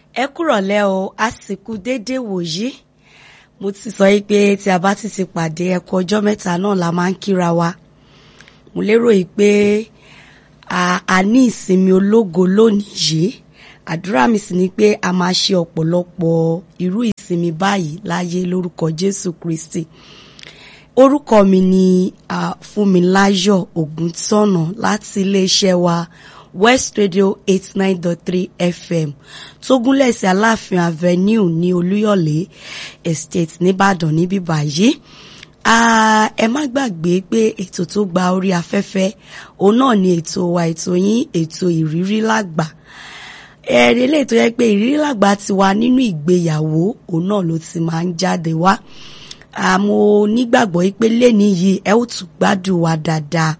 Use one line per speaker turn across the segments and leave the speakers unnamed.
ẹ kúrọ̀lẹ́ o àsìkò déédé wòyí mo ti sọ yìí pé tí a bá ti ti pàdé ẹkọ ọjọ́ mẹ́ta náà la máa ń kíra wa mo lérò yìí pé a ní ìsinmi ológo lónìí yìí àdúrà mi sì ni pé a máa ṣe ọ̀pọ̀lọpọ̀ irú ìsinmi báyìí láyé lórúkọ Jésù Kristi orúkọ mi ni uh, Fúnmiláyọ̀ Ògúntọ́nà láti iléeṣẹ́ wa West Radio eight nine dot three FM tó gúnlẹ̀ sí Aláàfin Avenue ní Olúyọ̀lé Estate nìbàdàn níbí báyìí ẹ má gbàgbé pé ètò tó gba orí afẹ́fẹ́ òun náà ni ètò wa ètò yín ètò ìrírí lágbà ẹ̀rí eléyìí tó yẹ pé ìrírí lágbà ti wà nínú ìgbéyàwó òun náà ló ti máa ń jáde wá àmọ́ nígbàgbọ́ pé lẹ́ni yìí ẹ ó tún gbádùn wa dáadáa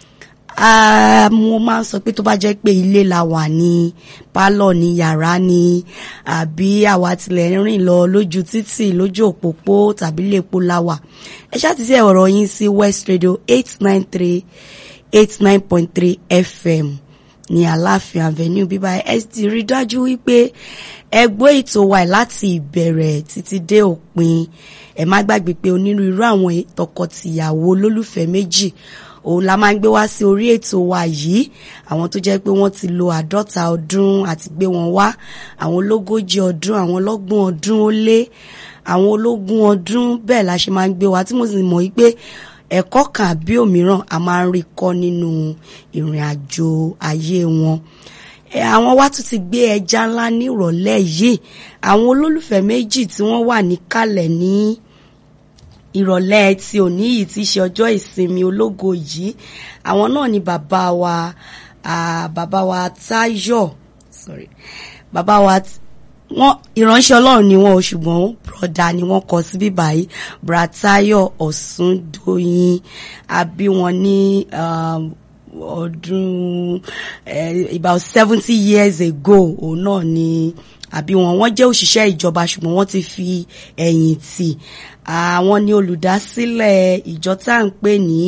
mo máa ń sọ pé tó bá jẹ́ pé ilé la wà ní pálọ̀ ní yàrá ní àbí àwa tilẹ̀ ń rìn lọ lójú títì lójú òpópó tàbí lépo la wà ẹ ṣáà ti ṣe ọ̀rọ̀ yín sí West Radio eight nine three eight nine point three FM ní Aláàfin Avenue bíbá ẹ ti rí dájú wípé ẹ gbọ́ ètò wa láti ìbẹ̀rẹ̀ títí dé òpin ẹ má gbàgbé pé onírúurú àwọn tọkọtìyàwó olólùfẹ́ méjì òun la máa ń gbé wá sí orí ètò wa yìí àwọn tó jẹ́ pé wọ́n ti lo àádọ́ta ọdún àti gbé wọn wá àwọn ológójì ọdún àwọn ọlọ́gbọ̀n ọdún ó lé àwọn ológun ọdún bẹ́ẹ̀ la ṣe máa ń gbé wá tí mo sì mọ̀ wípé ẹ̀kọ́ kan àbí òmíràn a máa ń rí kọ́ nínú ìrìn àjò ayé wọn àwọn wá tún ti gbé ẹja ńlá ní ìrọ̀lẹ́ yìí àwọn olólùfẹ́ méjì tí wọ́n wà níkàlẹ̀ ní ìrọ̀lẹ́ tí òní yìí ti ṣe ọjọ́ ìsinmi ológo yìí àwọn náà ni bàbá wa bàbá wa Táyọ̀ sorry bàbá wa wọ́n ìránṣẹ́ Ọlọ́run ni wọ́n o ṣùgbọ́n broda ni wọ́n kọ sí bíbá yìí Bratayo Ọ̀ṣúndóyin àbí wọn ní ọdún about seventy years ago òun náà ni àbí wọn wọ́n jẹ́ òṣìṣẹ́ ìjọba ṣùgbọ́n wọ́n ti fi ẹ̀yìn tì àwọn ni olùdásílẹ̀ ìjọ tá à ń pè ní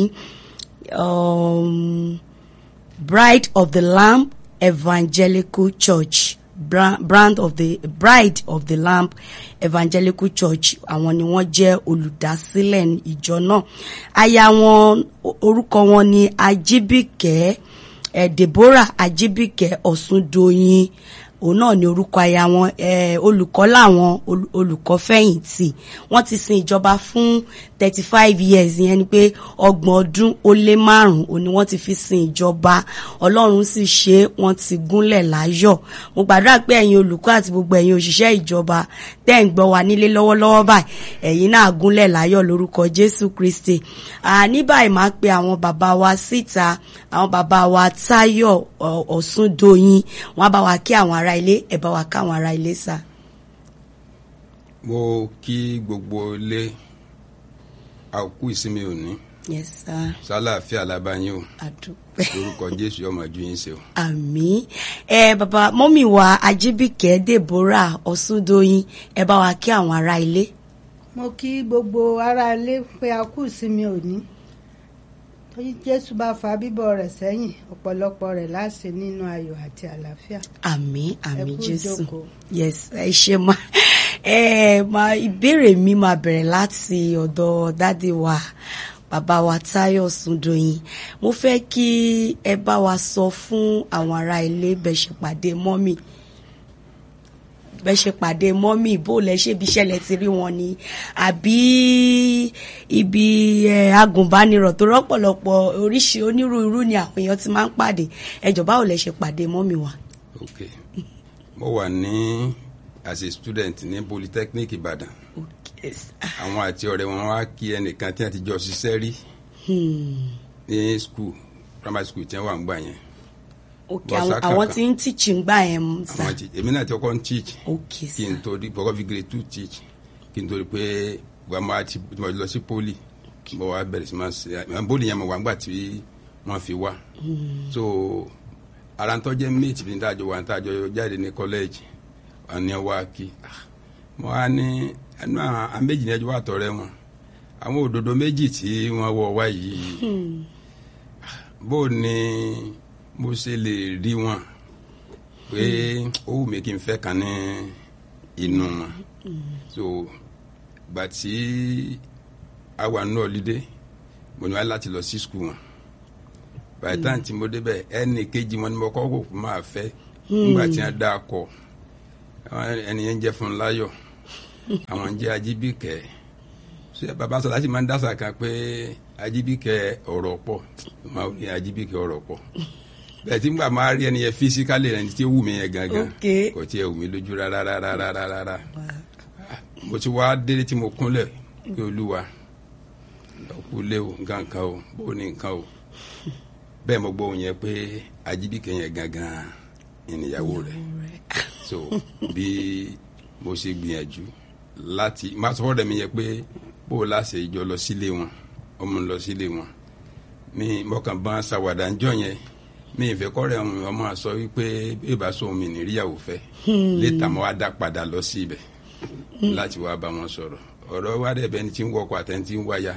Bride of the Lamb Evangelical Church brand of the Bride of the Lamb Evangelical Church àwọn ni wọ́n jẹ́ olùdásílẹ̀ ìjọ náà aya wọn orúkọ wọn ni Ajíbíkẹ́ eh, Deborah Ajíbíkẹ́ Ọ̀ṣúndóyin òun náà ni orúkọ aya wọn olùkọ́ làwọn olùkọ́ fẹ̀yìntì wọ́n ti sin ìjọba fún thirty five years yẹn ni pé ọgbọ̀n ọdún ó lé márùn-ún òní wọ́n ti fi sin ìjọba ọlọ́run sì ṣe wọ́n ti gúnlẹ̀ láyọ̀ mo gbàdúrà pé ẹ̀yin olùkọ́ àti gbogbo ẹ̀yin òṣìṣẹ́ ìjọba tẹ́ ń gbọ́ wa nílé lọ́wọ́lọ́wọ́ báyìí ẹ̀yin náà gúnlẹ̀ láyọ̀ lórúkọ Jésù Kristi ní báyìí máa pe àwọn bàbá wa síta àwọn bàbá wa Táyọ̀ Ọ̀ṣúndóyin wọ́n á bá wa kí àwọn ará ilé ẹ̀ bá wa ká àwọn ará ilé sá.
mo kí gbogbo ilé àkú ìsinmi òní
yes sir.
sálàáfíà alábàáyín o
àdúpẹ́.
lórúkọ jésù ọmọ ju yín ṣe o.
àmín ẹ bàbá mọ́mì wa ajíbìkẹ́ deborah ọ̀ṣúndóyin ẹ bá wa kí àwọn ará ilé.
mo kí gbogbo ará ilé pé a kú ìsinmi òní tóyí jésù bá fa bíbọ̀ rẹ̀ sẹ́yìn ọ̀pọ̀lọpọ̀ rẹ̀ láṣẹ nínú ayọ̀ àti àlàáfíà.
àmín àmín
Ẹ kú
jésù
ìjókòó.
yes ẹ ṣe máa ẹ máa ìbéèrè mi máa bẹ̀rẹ̀ láti ọ̀dọ̀ dádì wa bàbá wa Táyọ̀ Ọ̀ṣúndóyin mo fẹ́ kí ẹ bá wa sọ fún àwọn ará ilé bẹ́ẹ̀ ṣe pàdé mọ́mì bẹ́ẹ̀ ṣe pàdé mọ́mì bó lẹ ṣe ibi iṣẹ́ lẹ ti rí wọn ni àbí ibi ẹ agùnbánirọ̀ tó rọ́pọ̀lọpọ̀ oríṣi onírúurú ni àwọn èèyàn ti máa ń pàdé ẹjọ́ báwo lẹ ṣe pàdé mọ́mì wa.
ok mo wà ní as a student ní polytechnic ìbàdàn
Okay.
àwọn àti ọ̀rẹ́ wọn wá kí ẹnìkan tí wọ́n ti jọ ṣiṣẹ́ rí
Hmm.
ní school primary school tí wọ́n wà ń gbà yẹn
okay
Bọ́sà
àwọn àwọn
kankan.
tí ń tíìchì ń gbà yẹn mú sá
àwọn ti èmi náà ti kọ́kọ́ ń teach
okay
kí n
sá
tó di kọ́kọ́ fi grade two teach kí n tó di pé gbàmọ́ àti mo lọ sí poli mo wá bẹ̀rẹ̀ sí máa ṣe àwọn poli yẹn mo wà ńgbà tí wọ́n fi wá so ara ń tọ́jẹ́ mate mi dájọ́ wà ń tàjọ́ jáde ní college wà ní wá kí Ah, mo wá ní ẹnu àwọn méjì ní ẹjọ́ wà tọ̀rẹ́ wọn àwọn òdòdó méjì tí wọ́n wọ wá yìí bó ni mo ṣe lè rí wọn pé ó wù mí kí n fẹ́ kan ní inú wọn so gbà tí a wà nínú ọ̀lídé mo ní wá láti lọ sí skul wọn by the time tí mo débẹ̀ ẹnì kejì wọn ni mo kọ́ kó máa fẹ́ nígbà tí wọ́n dá a kọ ẹni yẹn ń jẹ́ fún láyọ̀ àwọn ń jẹ́ ajíbíkẹ́ ṣé bàbá sọ láti máa ń dásà kan pé ajíbíkẹ́ ọ̀rọ̀ pọ̀ máa ní ajíbíkẹ́ ọ̀rọ̀ pọ̀ bẹ́ẹ̀ tí nígbà máa rí ẹni yẹn fisikálì rẹ̀ ní tí ó wù mí yẹn gangan
Okay.
kò tiẹ̀ wù mí lójú rárá rárá rárá rárá mo ti wá délé tí mo kúnlẹ̀ pé olúwa ọkú lé o nǹkan kan o bó ní nǹkan o bẹ́ẹ̀ mo gbọ́ òun yẹn pé ajíbíkẹ́ yẹn gangan ìníyàwó rẹ̀ so bí mo ṣe gbìyànjú láti máa sọ fọ́dọ̀ mi yẹn pé bó o láṣẹ ìjọ lọ sílé wọn ọmọ lọ sílé wọn mi mọ̀kàn bá ṣàwàdà ń jọ yẹn mi ìfẹ́ kọ́rẹ́ ọmọ mi ọmọ sọ wípé bí ìbá sọ omi nìríyàwó fẹ́ létà mo wá dá padà lọ sí ibẹ̀ láti wá bá wọn sọ̀rọ̀ ọ̀rọ̀ wa dẹ̀ bẹ́ni tí ń wọkọ̀ àtẹni tí ń wáyà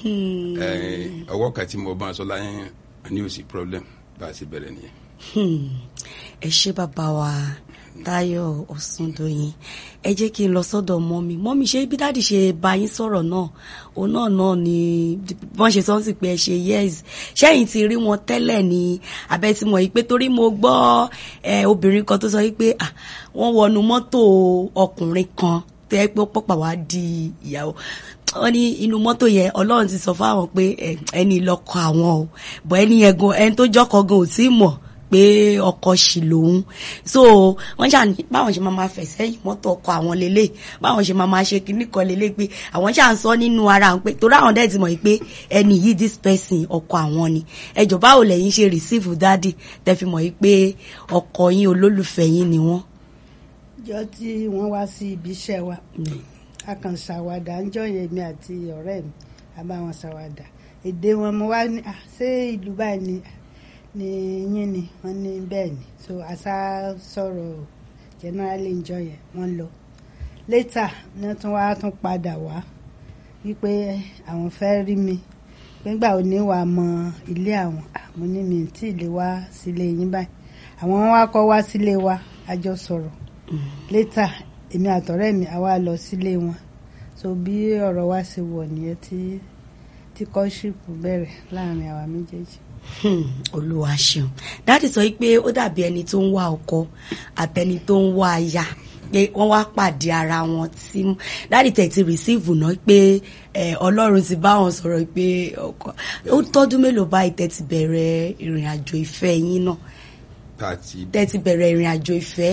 ẹ̀, ọwọ́ kan tí mo bá sọ láyé ní òsì problem bá a ṣe bẹ̀rẹ̀ nìyẹn.
Hmm. ẹ ṣé bàbá wa Táyọ̀ Ọ̀ṣúndòyìn ẹ jẹ́ kí n lọ sọ́dọ̀ mọ́mí mọ́mí ṣé bí dáàdì ṣe bá yín sọ̀rọ̀ náà òun náà náà ni wọ́n ṣe sọ́n sì pé ẹ ṣe yes ṣẹ́yìn ti rí wọn tẹ́lẹ̀ ni abẹ́ ti mọ̀ yìí pé torí mo gbọ́ ẹ, obìnrin kan tó sọ yìí pé ah, wọ́n wọnú mọ́tò ọkùnrin kan tẹ́ pé ó pọ̀pà wá di ìyàwó wọ́n ní inú mọ́tò yẹn ọlọ́run ti sọ fáwọn pé ẹ, ẹni lọ́kọ àwọn o bọ̀ ẹni yẹn gan ẹni tó jọ́kọ gan ò tí ì mọ̀ pé ọkọ ṣì lòun so wọ́n ṣà ní báwọn ṣe máa ma fẹ̀ sẹ́yìn mọ́tò ọkọ àwọn lélẹ̀ báwọn ṣe máa ma ṣe kinní kan lélẹ̀ pé àwọn ṣà ń sọ nínú ara àwọn pé torí àwọn dẹ́ẹ̀ ti mọ̀ yìí pé ẹni yìí this person ọkọ àwọn ni ẹjọ́ báwo lẹ́yìn ṣe receive dádì tẹ́ fi mọ̀ yìí pé ọkọ yín olólùfẹ́ yín ni wọ́n.
jọ tí wọ́n wá sí ibi iṣẹ́ wa a kàn ṣàwàdà ń jọ yẹn mi àti ọ̀rẹ́ mi a bá wọn ṣàwàdà èdè wọn mo wá ní "Ah, ṣé ìlú báyìí ni ni yín ni wọ́n ní bẹ́ẹ̀ ni so àṣà sọ̀rọ̀ generally ń jọ yẹn wọ́n lọ later ní wọ́n tún wá tún padà wá wípé àwọn fẹ́ rí mi nígbà wo ni wàá mọ ilé àwọn Ah, mo ní mi tí ì lè wá sílé yín báyìí àwọn wá kọ́ wá sílé wa a jọ sọ̀rọ̀ later èmi àtọ̀rẹ́ mi àwa lọ sílé wọn so bí ọ̀rọ̀ wa ṣe wọ̀ nìyẹn tí tí kọ́ṣípù bẹ̀rẹ̀ láàrin àwa méjèèjì.
Hmm, olúwa ṣeun dáàdì sọ pé ó dàbí ẹni tó ń wá ọkọ àtẹni tó ń wá aya pé wọ́n wá pàdé ara wọn tí dáàdì tẹ̀ ti rìsíìfù náà pé eh, ọlọ́run ti bá wọn sọ̀rọ̀ pé ọkọ ó tọ́dún mélòó báyìí tẹ̀ ti bẹ̀rẹ̀ ìrìn àjò ìfẹ́ yín náà
thirty
tẹ̀ ti bẹ̀rẹ̀ ìrìn àjò ìfẹ́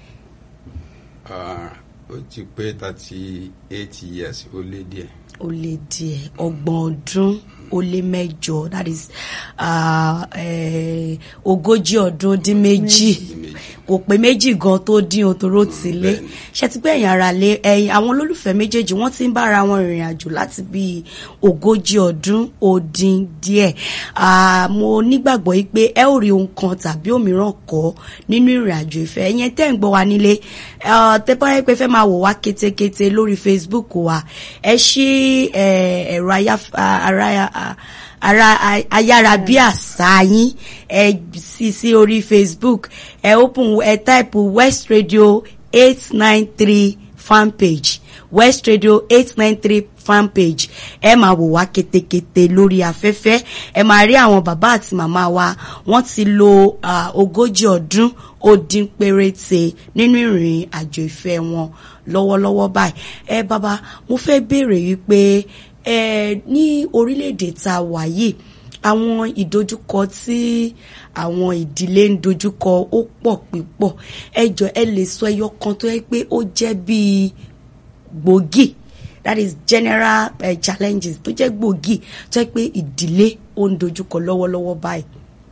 ah, ó ti pé thirty eight years ó lé díẹ̀.
ó lé díẹ̀ ọgbọ̀n ọdún ó lé mẹ́jọ that is ah, eh, ogójì ọdún dín méjì
Ní méjì.
kò pé méjì gan tó dín o toró ti lé
bẹ́ẹ̀ni.
ṣe ti pé ẹ̀yin ara lé ẹ̀yin àwọn olólùfẹ́ méjèèjì wọ́n ti ń bára wọn rìnrìn àjò láti bí ogójì ọdún ó dín díẹ̀ Ah, mo nígbàgbọ́ yìí pé ẹ ò rí ohun kan tàbí òmíràn kọ́ nínú ìrìn àjò ìfẹ́ ẹ̀yin tẹ́ ń gbọ́ wa nílé ah, tẹ́ bá yẹ pé fẹ́ máa wò wá kétékété lórí Facebook wa ẹ ṣí eh, ẹ̀rọ ayáf- ah, ara- ah, ara ayárabíàṣá yín ẹ sí sí orí facebook ẹ open ẹ type west radio eight nine three fan page west radio eight nine three fan page ẹ máa wò wá ketekete lórí afẹ́fẹ́ ẹ máa rí àwọn bàbá àti màmá wa wọ́n ti lo ah, ogójì ọdún ó dín péréte nínú ìrìn àjò ìfẹ́ wọn lọ́wọ́lọ́wọ́ báyìí ẹ bàbá mo fẹ́ béèrè wípé ẹ ní orílẹ̀-èdè tá a wà yìí àwọn ìdojúkọ tí àwọn ìdílé ń dojúkọ ó pọ̀ pípọ̀ ẹ jọ ẹ lè sọ ẹyọ kan tó yẹ pé ó jẹ́ bíi gbòógì that is general uh, challenges tó jẹ́ gbòógì tó yẹ pé ìdílé ó ń dojúkọ lọ́wọ́lọ́wọ́ báyìí.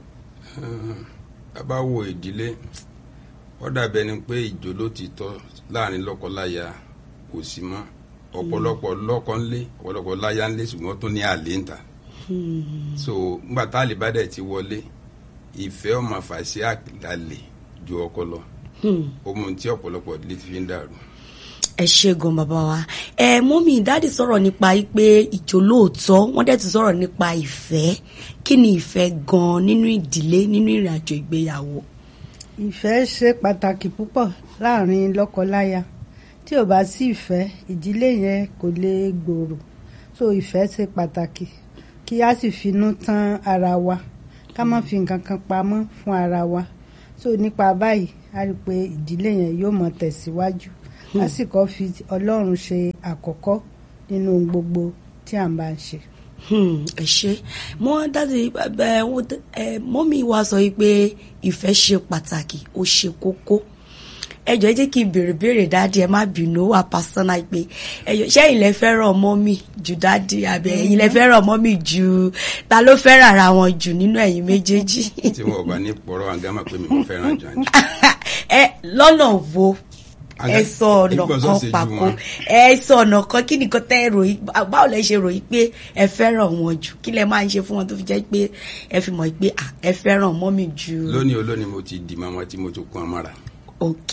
a bá wo ìdílé ó dàbí ẹni pé ìjó ló ti tọ́ láàrin lọ́kọláya kò sí mọ́ ọ̀pọ̀lọpọ̀ lọ́kọ ńlé ọ̀pọ̀lọpọ̀ láya ńlé ṣùgbọ́n tó ní àlè ń ta so ńgbà tá àlè bá dẹ̀ ti wọlé ìfẹ́ ọmọ fàṣẹ àlè ju ọkọ lọ ohun tí ọ̀pọ̀lọpọ̀ ìdílé ti fi ń dàrú.
ẹ ṣe gan bàbá wa ẹ mọ́mí dáàdì sọ̀rọ̀ nípa pé ìjó lóòótọ́ wọ́n dẹ̀ tún sọ̀rọ̀ nípa ìfẹ́ kí ni ìfẹ́ gan nínú ìdílé nínú ìrìn àjò ìgbéyàwó.
ìfẹ́ ṣe pàtàkì púpọ̀ láàrin lọ́kọ-láya tí ò bá sí ìfẹ́ ìdílé yẹn kò lè gbòòrò so ìfẹ́ ṣe pàtàkì kí a sì finú tán ara wa ká má fi nǹkan kan pamọ́ fún ara wa so nípa báyìí a rí i pé ìdílé yẹn yóò mọ tẹ̀síwájú lásìkò fi ọlọ́run ṣe àkọ́kọ́ nínú ohun gbogbo tí à ń bá ń ṣe.
Hmm, ẹ ṣe mo dájú ẹ ẹ mọ́mí wa sọ yìí pé ìfẹ́ ṣe pàtàkì ó ṣe kókó ẹ jọ̀ọ́ ẹ jẹ́ kí n béèrè béèrè dáàdi ẹ má bínú wà pásánà pé ẹ jọ̀ọ́ ṣé ẹ̀yin lẹ fẹ́ràn mọ́mí ju dáàdi àbí ẹ̀yin lẹ fẹ́ràn mọ́mí ju ta ló fẹ́ràn ara wọn jù nínú ẹ̀yin méjèèjì.
tí wọn ò bá ní pọ̀rọ̀ àgámà pé mi mo fẹ́ràn jù àjù.
ẹ lọ́nà wo ẹ
Àga-
sọ ọ̀nà
ìgbọ̀nsọ̀
kan
ṣe ju
pàkó
wọn.
ẹ sọ ọ̀nà kan kí nìkan tẹ́ ẹ ròyìn báwo lẹ ṣe ròyìn pé ẹ fẹ́ràn wọn jù kí lẹ máa ń ṣe fún wọn tó fi jẹ́ pé ẹ fi mọ̀ pé à, ẹ fẹ́ràn mọ́mì jù.
lónìí olónìí mo ti di mama tí mo tún kún amára.
ok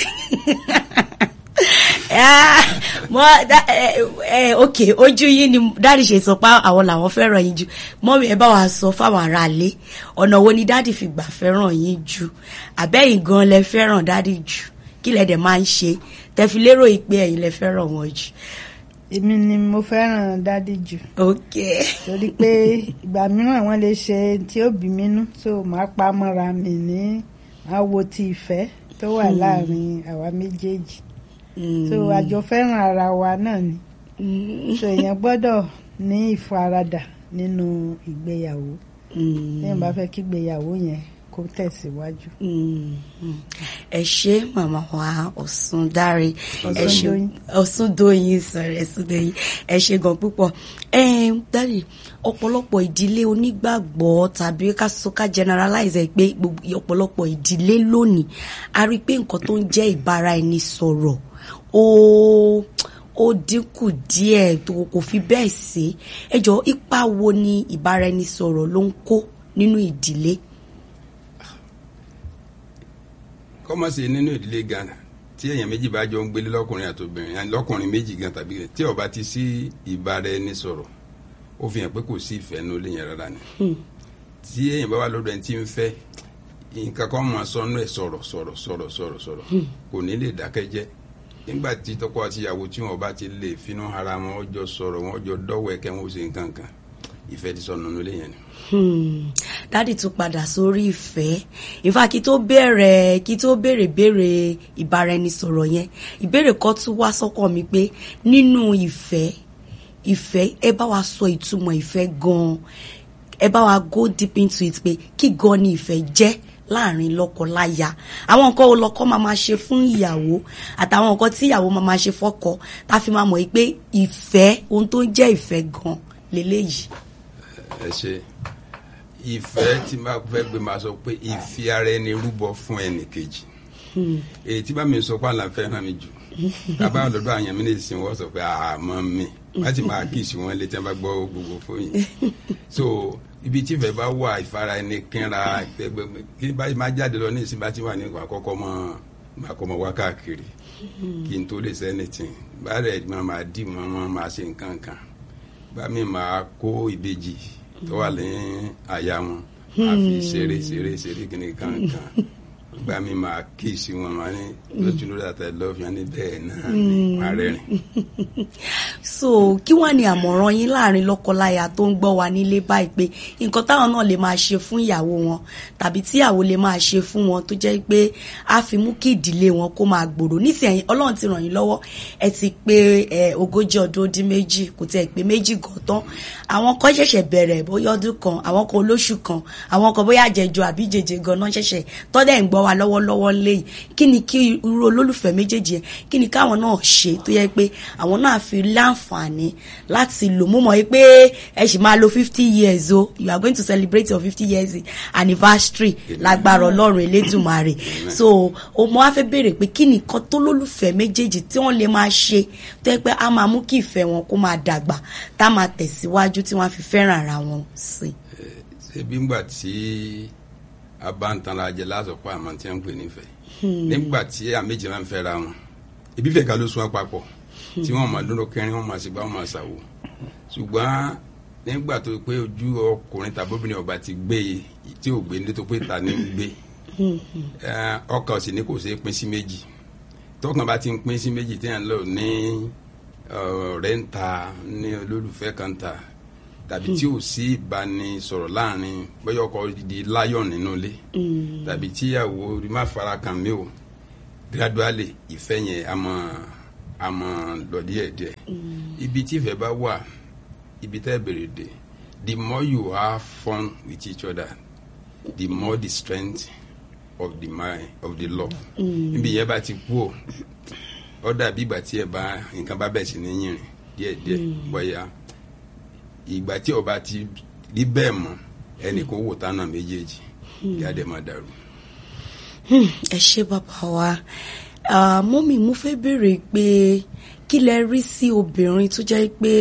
Ah, mo da- ẹ ẹ ok ojú yín ni dáàdì ṣe sọ pé àwọn làwọn fẹ́ràn yín jù mọ́mì ẹ bá wa sọ fáwọn aráalé ọ̀nà wo ni dáàdì fi gbà fẹ́ràn yín jù àbẹ́yìn gan lẹ fẹ́ràn dáàdì jù kí lẹ dẹ̀ máa ń ṣe tẹ́fi lérò yìí pé ẹ̀yin lẹ fẹ́ràn wọn jù.
èmi ni mo fẹ́ràn dádì jù
ok
torí pé ìgbà mìíràn wọ́n lè ṣe tí ó bí mi nú so màá pa mọ́ra mi ní màá wo ti ìfẹ́ tó wà láàrin àwa méjèèjì so àjọ fẹ́ràn ara wa náà ni so èèyàn gbọ́dọ̀ ní ìfaradà nínú ìgbéyàwó téèyàn bá fẹ́ kí ìgbéyàwó yẹn kó tẹ̀síwájú.
ẹ ṣé màmá wa Ọ̀ṣundáre ẹ ṣé
Ọ̀ṣundoyin.
Ọ̀ṣundoyin sọ̀rọ̀ Ọ̀ṣundoyin ẹ ṣé gan púpọ̀ dáre ọ̀pọ̀lọpọ̀ ìdílé onígbàgbọ́ tàbí ká sọ ká generalize ẹ̀ pé gbogbo ọ̀pọ̀lọpọ̀ ìdílé lónìí a rí i pé nǹkan tó ń jẹ́ ìbára ẹni sọ̀rọ̀ ó ó dínkù díẹ̀ tó kò fi bẹ́ẹ̀ sí ẹ jọ ipa wo ni ìbára ẹni sọ̀rọ̀ ló ń kó nínú ìdílé.
kọ́mọ̀ sí nínú ìdílé gan tí èèyàn méjì bá jọ ń gbélé lọ́kùnrin àtòbìnrin àti lọ́kùnrin méjì gan tàbí tí ó bá ti sí ìbára ẹni sọ̀rọ̀ ó fi hàn pé kò sí ìfẹ́ nínú ilé yẹn rárá ni tí èèyàn bá wà lọ́dọ̀ ẹni tí ń fẹ́ nǹkan kan máa sọnù ẹ̀ sọ̀rọ̀ sọ̀rọ̀ sọ̀rọ̀ sọ̀rọ̀ sọ̀rọ̀ kò ní lè dákẹ́ jẹ́ nígbà tí tọkọ àti ìyàwó tí wọn bá ti lè finú ara wọn ó jọ sọ̀rọ̀ wọn ó jọ dọ́wọ́ ẹ̀kẹ́ wọn ó ṣe nǹkan kan ìfẹ́ ti sọnù nínú ilé yẹn ni.
Hmm. dádì tún padà sórí ìfẹ́ ìfà kí tó bẹ̀rẹ̀ kí tó béèrè béèrè ìbáraẹnisọ̀rọ̀ yẹn ìbéèrè kan tún wá sọ́kàn mi pé nínú ìfẹ́ ìfẹ́ ẹ bá wa sọ ìtumọ̀ ìfẹ́ gan-an ẹ bá wa go deep into it pé kí gan ni ìfẹ́ jẹ́ láàrin lọ́kọ-láya àwọn nǹkan wo lọ́kọ máa máa ṣe fún ìyàwó àtàwọn nǹkan tí ìyàwó máa máa ṣe fọ́kọ tá a fi máa mọ̀ yìí pé ìfẹ́ ohun tó ń jẹ́ ìfẹ́ gan leléyìí.
ẹ ṣe ìfẹ́ tí máa fẹ́ gbé máa sọ pé ìfi ara ẹni rúbọ fún ẹnì kejì èyí tí bá mi sọ pé àlàfẹ́ hàn mí jù bàbá ọ̀dọ́dọ́ àyàn mi lè sin wọ́n sọ pé àmọ́ mi wọ́n ti máa kíìsì wọn létí wọn bá gbọ́ gbogbo fóyìn so ibi tí ìfẹ́ bá wà ìfara ẹni kínra ẹgbẹgbẹ kí bá máa jáde lọ ní ìsìn bá ti wà ní ìwà kọ́kọ́ mọ́ máa kọ́ mọ́ wá káàkiri kí n tó lè sẹ́ni tì bá rẹ̀ máa máa dì mọ́ mọ́ máa ṣe nǹkan kan bá mi máa kó ìbejì tó wà ní àyà wọn máa fi ṣeré ṣeré ṣeré kìnnì kankan bá mi máa kíìsì wọn máa ní lójú lórí àtẹ lọ́ọ̀fù yẹn ní bẹ́ẹ̀ náà ní máa rẹ́rìn.
so kí wọ́n ní àmọ̀ràn yín láàrin lọ́kọláya tó ń gbọ́ wa nílé báyìí pé nǹkan táwọn náà lè máa ṣe fún ìyàwó wọn tàbí tí ìyàwó lè máa ṣe fún wọn tó jẹ́ pé á fi mú kí ìdílé wọn kó máa gbòòrò nísìnyí ọlọ́run ti ràn yín lọ́wọ́ ẹ ti pé ẹ ogójì ọdún ó dín méjì kò tẹ̀ pé méjì gan tán àwọn kan ṣẹ̀ṣẹ̀ bẹ̀rẹ̀ bóyá ọdún kan àwọn kan olóṣù kan àwọn kan bóyá àjẹjọ àbí jẹjẹ gan náà ṣẹ̀ṣẹ̀ tọ́dẹ̀ ń gbọ́ wa lọ́wọ́lọ́wọ́ léyìí kí ni kí irú olólùfẹ́ méjèèjì yẹn kí ni káwọn náà ṣe tó yẹ pé àwọn náà fi láǹfààní láti lò mú mọ́ pé ẹ sì máa lo fifty years o you are going to celebrate your fifty years anniversary lágbára ọlọ́run elédùnmarè so o mo wá fẹ́ béèrè pé kí nìkan tó lólùfẹ́ méjèèjì tí wọ́n lè máa ṣe tó yẹ pé a máa mú kí ìfẹ́ wọn kó máa dàgbà tá a máa tẹ̀síwájú tí wọ́n á fi fẹ́ràn ara wọn sí.
ṣebí ńgbà tí a bá ń tanra jẹ lásọpọ̀ àmọ́ tí wọ́n ń pè nífẹ̀ẹ́ nígbà tí àméjì máa ń fẹ́ra wọn ibi fẹ́ ká ló sún wọn papọ̀ tí wọ́n máa dúró kẹrin wọ́n máa sì bá wọn máa ṣàwò ṣùgbọ́n nígbà tó pé ojú ọkùnrin tàbí obìnrin ọba ti gbé e tí ò gbé ní tó pé ta ní gbé Eh, ọkàn sì ní kò ṣeé pín sí méjì tọkàn bá ti ń pín sí méjì tí yẹn lò ní ọ̀rẹ́ ń ta ní olólùfẹ́ kan ta tàbí tí ò sí ìbánisọ̀rọ̀ láàrin bóyá ọkọ di lion nínú ilé tàbí tíyàwó rí má fara kàn mí o gradually ìfẹ́ yẹn a mọ̀ a mọ̀ lọ díẹ̀díẹ̀ ibi tí ìfẹ́ bá wà ibi tẹ́ bèrè dé the more you have fun with each other the more the strength of the mind of the love níbi yẹn bá ti kú o ó dàbí ìgbà tí ẹ bá nǹkan bá bẹ̀ sí ní yìnrìn díẹ̀díẹ̀ bóyá ìgbà tí ọba ti rí bẹ́ẹ̀ mọ́ ẹnì kó wò tánà méjèèjì kí á dẹ̀ máa dàrú.
Hmm, ẹ ṣé bàbá wa Ah, mọ́mì mo fẹ́ béèrè pé kí lẹ rí sí obìnrin tó jẹ́ pé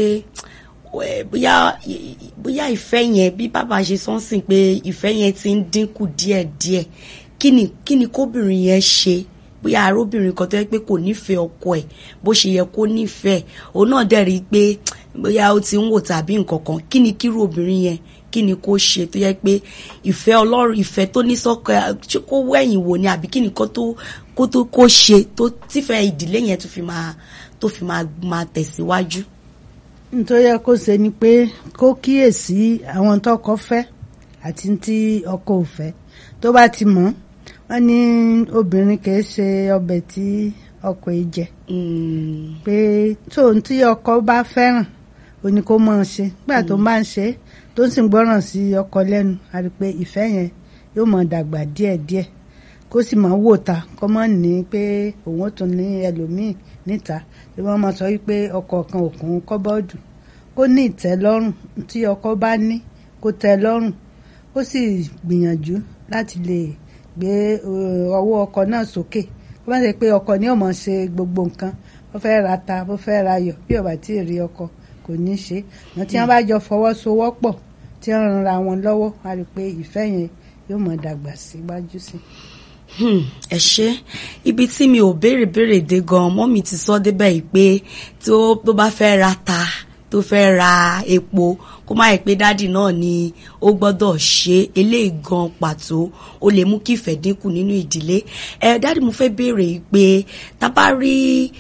eh, bóyá bóyá ìfẹ́ yẹn bí bàbá ṣe sọ́nsìn pé ìfẹ́ yẹn ti ń dínkù díẹ̀díẹ̀ kí ni kí ni kóbìnrin yẹn ṣe bóyá arúbìnrin kan tó yẹ pé kò nífẹ̀ẹ́ ọkọ ẹ̀ bó ṣe yẹ kó nífẹ̀ẹ́ òun náà dẹ̀ rí i pé bóyá ó ti ń wò tàbí nǹkan kan kí ni kírú obìnrin yẹn kí ni kó ṣe tó yẹ pé ìfẹ́ ọlọ́run ìfẹ́ tó ní sọ́kọ ẹ̀ ṣé kó wẹ̀yìn wò ni àbí kí ni kó tó kó tó kó ṣe tó tífẹ́ ìdílé yẹn tó fi máa tó fi máa máa tẹ̀síwájú.
nítorí yẹ kó ṣe ni pé kó kíyèsí àwọn tọkọ fẹ́ àti tí ọkọ ò fẹ́ tó bá ti mọ̀ wọ́n ní obìnrin kì í ṣe ọbẹ̀ tí ọkọ ẹ̀ jẹ
Mm,
pé tóun tí ọkọ bá fẹ́ràn ó ní kó mọ̀ ọ́n ṣe nígbà tó bá ń ṣe é tó ń sì ń gbọ́ràn sí ọkọ lẹ́nu a rí i pé ìfẹ́ yẹn yóò mọ̀ dàgbà díẹ̀díẹ̀ kó sì mọ̀ wò ta kó mọ̀ ní pé òun ó tún ní ẹlòmíì níta tí wọ́n mọ̀ sọ wípé ọkọ kan òkun kọ́bọ́ọ̀dù kó ní ìtẹ́lọ́rùn tí ọkọ bá ní kó tẹ́ lọ́rùn kó sì gbìyànjú láti lè gbé eh, ọwọ́ ọkọ náà sókè kó má ṣe pé ọkọ ni ó máa ṣe gbogbo nǹkan ó fẹ́ ra ta ó fẹ́ ra yọ̀ bí ó bá tí ì rí ọkọ kò ní ṣe wọn tí wọn bá jọ fọwọ́sowọ́pọ̀ tí wọn ran ra wọn lọ́wọ́ a rí i pé ìfẹ́ yẹn yóò mọ̀ dàgbà síwájú sí i.
hmm, ẹ ṣé ibi tí mi ò béèrè béèrè dé gan mọ́mì ti sọ débẹ̀ yìí pé tó tó bá fẹ́ ra ta tó fẹ́ ra epo kó má yẹ pé dádì náà ni ó gbọ́dọ̀ ṣe eléyìí gan pàtó ó lè mú kí ìfẹ́ dínkù nínú ìdílé ẹ dádì mo fẹ́ béèrè yìí pé tá a bá rí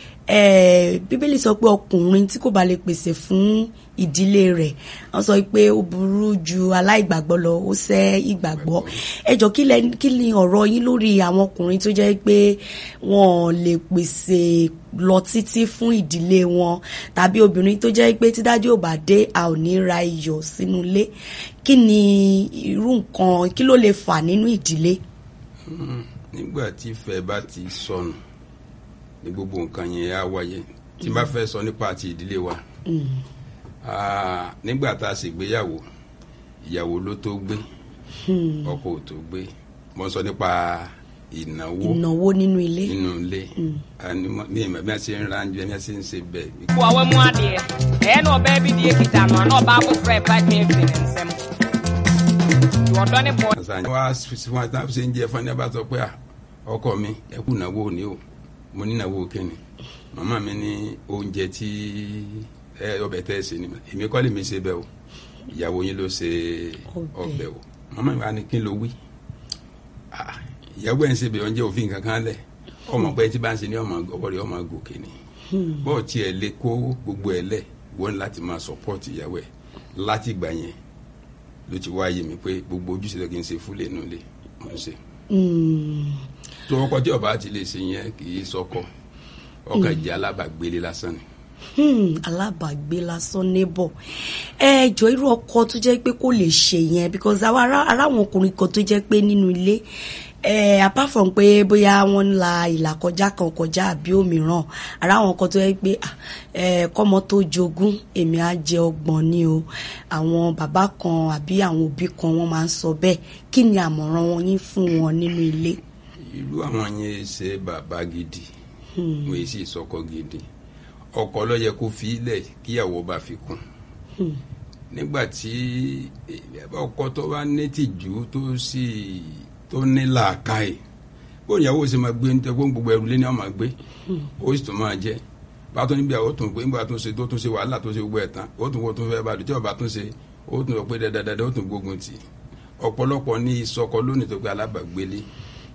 ẹ bíbélì sọ pé ọkùnrin tí kò bá lè pèsè fún ìdílé rẹ̀ wọ́n sọ pé ó burú ju aláìgbàgbọ́ lọ ó ṣẹ́ ìgbàgbọ́ ẹ jọ kí lẹ kí ni ọ̀rọ̀ yín lórí àwọn ọkùnrin tó jẹ́ pé wọ́n lè pèsè lọ títí fún ìdílé wọn tàbí obìnrin tó jẹ́ pé tí dájú ò bá dé a ò ní ra iyọ̀ sínú ilé kí ni irú nǹkan kí ló lè fà nínú ìdílé.
nígbà tí ìfẹ́ bá ti sọnù ní gbogbo nǹkan yẹn á wáyé tí n bá fẹ́ sọ nípa àti ìdílé wa Ah, nígbà tá a ṣègbéyàwó ìyàwó ló tó gbé ọkọ ò tó gbé mo sọ nípa ìnáwó
ìnáwó nínú ilé.
nínú ilé Àní mo- mi ìmọ̀ bí wọ́n ṣe ń ra oúnjẹ bí wọ́n ṣe ń ṣe bẹ́ẹ̀
Boa wa mu adeɛ ɛyɛ na ɔbaa bi deɛ kita no na ɔbaa foforɔ ɛba twen fi ne nsam nti ɔdɔ ne bɔ
ọ̀sán wa sí wọn tá a ṣe ń jẹ fún ẹni bá sọ pé à ọkọ mi ẹ kú ìnáwó òní o mo ní ìnáwó kíni màmá mi ní oúnjẹ tí ẹ ọbẹ̀ tẹ́ ẹ ṣe ni èmi kọ́ lè mi ṣe bẹ́ẹ̀ o ìyàwó yín ló ṣe
Ọbẹ̀.
ọbẹ̀ o màmá mi wá ní kí n ló wí Ah, ìyàwó ẹ̀ ń ṣe bẹ́ẹ̀ oúnjẹ òfin kankan lẹ̀ ọmọ pé tí bá ń ṣe ní ọmọ ọwọ́ rẹ̀ ọmọ gòkè ni bọ́ọ̀ tí ẹ lè kó gbogbo ẹ lẹ̀ wọ́n láti máa support ìyàwó ẹ̀ láti ìgbà yẹn ló ti wáyé mi pé gbogbo ojúṣe tó kí n ṣe fúlẹ̀ nù lé mo ń ṣe
Mm,
tó ọkọ tí ọba ti lè ṣe yẹn kì í sọkọ ọkàn jẹ alábàgbélé lásán ni
hmm, alábàágbé lásán neighbor ẹ jọ irú ọkọ tó jẹ́ pé kò lè ṣe yẹn because àwọn ará ará àwọn ọkùnrin kan tó jẹ́ pé nínú ilé ẹ apart from pé bóyá wọ́n ń la ìlà kọjá kan kọjá àbí òmíràn ará àwọn kan tó jẹ́ pé ah, ẹ kọ́mọ tó jogún èmi á jẹ ọgbọ̀n ni o àwọn bàbá kan àbí àwọn òbí kan wọ́n máa ń sọ bẹ́ẹ̀ kí ni àmọ̀ràn wọn yín fún wọn nínú ilé.
irú àwọn yẹn ṣe bàbá gidi wọn èsì ìsọkọ gidi ọkọ ló yẹ kó fi ilẹ̀ kíyàwó bá fi kún nígbà tí eh, ọkọ tó bá ní tìjú tó sì tó ní làákàyè bó ìyàwó ṣe máa gbé ní tẹ kó gbogbo ẹrù lé ní ọmọ gbé ó sì tún máa jẹ bá tó níbi àwọn tó ń pè nígbà tó ń ṣe tó tún ṣe wàhálà tó ṣe gbogbo ẹ̀ tán ó tún wọ́n tún fẹ́ bá dùn tí ọba tún ṣe ó tún lọ pé dáadáa ó tún gbógun tì ọ̀pọ̀lọpọ̀ ní ìsọkọ lónìí tó gbé alábàgbélé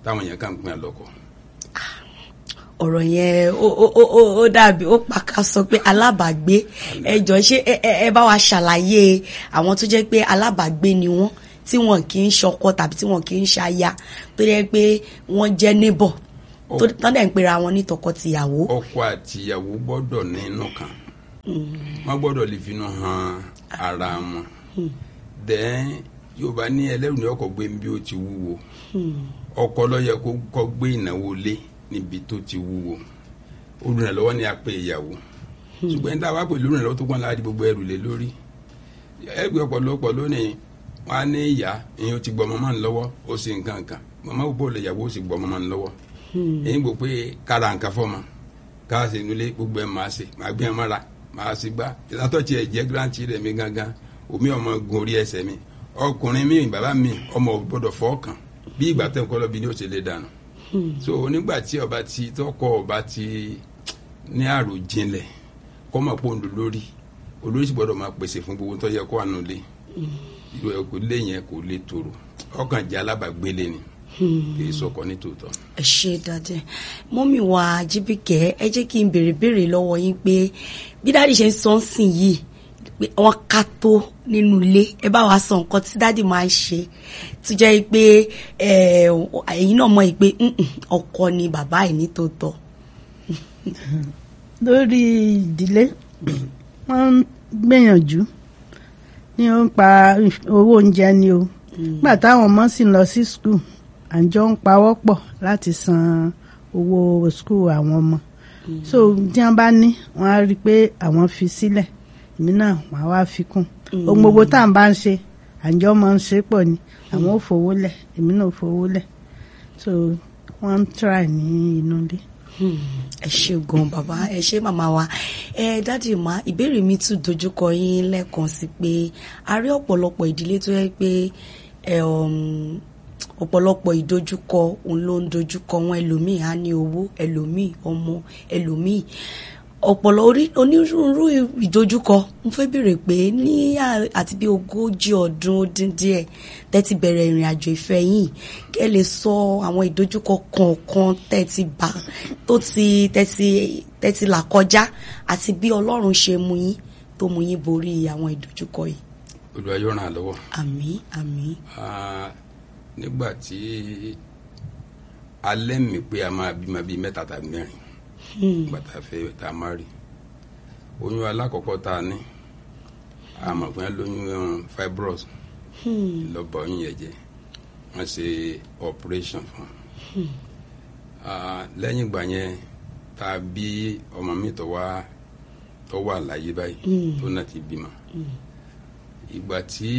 táwọn èèyàn kàn ń pín àlọ́kọ.
ọ̀rọ̀ yẹn ó ó ó ó ó dàbí ó pàkà sọ pé alábàágbé ẹ jọ ṣé ẹ ẹ ẹ bá wa ṣàlàyé àwọn tó jẹ́ pé alábàágbé ni wọ́n tí wọn kì í ṣọkọ tàbí tí wọn kì í ṣaya tó jẹ́ pé wọ́n jẹ́ neighbor tó tán dẹ̀ ń pera wọn ní tọkọ-tìyàwó.
ọkọ àtìyàwó gbọ́dọ̀ nínú kan wọ́n gbọ́dọ̀ lè finú hàn ara wọn dẹ́n yorùbá ní ẹlẹ́rù ní ọkọ̀ gbé bí ó ti wúwo ọkọ ló yẹ kó kọ́ gbé ìnáwó lé níbi tó ti wúwo olùrànlọ́wọ́ ni a pè ìyàwó ṣùgbọ́n ní táwa pẹ̀lú olùrànlọ́wọ́ tó gbọ́n láti gbogbo ẹrù lé lórí ẹgbẹ́ ọ̀pọ̀lọpọ̀ lónìí wọn á ní ìyá ìyẹn ó ti gbọ́ mọ́mọ́ ń lọ́wọ́ ó sì ń kankan mọ́mọ́ òpó lè yàwó ó sì gbọ́ mọ́mọ́ ń lọ́wọ́ èyí gbọ́ pé kára nǹkan fọ́mọ ká ṣe nulẹ̀ gbogbo ẹ̀ máa ṣe máa gbé ẹ̀ mọ́ra máa ṣe gbá ìlàtọ̀ tiẹ̀ jẹ́ gírántì rẹ̀ mi gangan omi ọmọ gun orí ẹsẹ̀ mi ọkùnrin mi bàbá mi ọmọ ò gbọ́dọ̀ fọ́ọ̀kàn bí ìgbà tẹ̀ ń kọ́ lọ́bi ni ó ṣe lè dànù so nígbà tí ọba ti tọkọ ọba ti ní àròjinlẹ̀ kọ́ máa pọ̀ ńlò lórí olórí sì gbọ́dọ̀ máa pèsè fún gbogbo tó yẹ kó àánú lé ìlú ẹ̀ kò lé yẹn kò lè tòrò ọkàn jẹ́ alábàgbélé ni kì í sọkọ ní tòótọ́.
ẹ ṣe dáadé mọ́mí wa jíbìkẹ́ ẹ jẹ́ kí n béèrè béèrè lọ́wọ́ yín pé bí dáàdì ṣe ń sọ ń sìn yìí pé wọ́n ká tó nínú ilé ẹ bá wa sọ nǹkan tí dáàdì máa ń ṣe tó jẹ́ pé ẹ̀yin náà mọ̀ pé ọkọ ni bàbá ẹ̀ ní tòótọ́.
lórí ìdílé wọ́n ń gbìyànjú ní ó ń pa owó oúnjẹ ni o nígbà táwọn ọmọ sì ń lọ sí skul àjọ ń pawọ́ pọ̀ láti san owó skul àwọn ọmọ so tí wọ́n bá ní wọ́n á rí i pé àwọn fi sílẹ̀ èmi náà wọ́n á wá fi kún ohun gbogbo tá à ń bá ń ṣe àjọ máa ń ṣe pọ̀ ni àwọn ò fowó lẹ̀ èmi náà ò fowó lẹ̀ so wọ́n ń try ní inú ilé
ẹ ṣe gan bàbá ẹ ṣe màmá wa ẹ dáàdì má ìbéèrè mi tún dojúkọ yín lẹ́ẹ̀kan sí pé a rí ọ̀pọ̀lọpọ̀ ìdílé tó yẹ pé ọ̀pọ̀lọpọ̀ ìdojúkọ òun ló ń dojúkọ wọn ẹlòmíì á ní owó ẹlòmíì ọmọ ẹlòmíì ọ̀pọ̀lọ onírúurú ìdojúkọ mo fẹ́ béèrè pé ní àti bí ogójì ọdún ó dín díẹ̀ tẹ́tí bẹ̀rẹ̀ ìrìn àjò ìfẹ́ yìí kẹ́ lè sọ àwọn ìdojúkọ kọ̀ọ̀kan tẹ́tí bá tó ti tẹ́tí tẹ́tí là kọjá àti bí Ọlọ́run ṣe mú yín tó mú yín borí àwọn ìdojúkọ yìí.
Olúwa yóò ràn án lọ́wọ́.
àmín àmín.
nígbà tí alẹ́ mi pé a máa bímọ bíi mẹ́ta tàbí mẹ́rin gbàtà fẹ́ tá a máa rí oyún alákọ̀ọ́kọ́ tá a ní àmọ̀pẹ́ lóyún fibros lọ́bọ̀ oyún yẹn jẹ́ wọ́n ṣe operation fún un lẹ́yìn ìgbà yẹn tá a bí ọmọ mi tó wá tó wà láyé báyìí tó náà ti bímọ ìgbà tí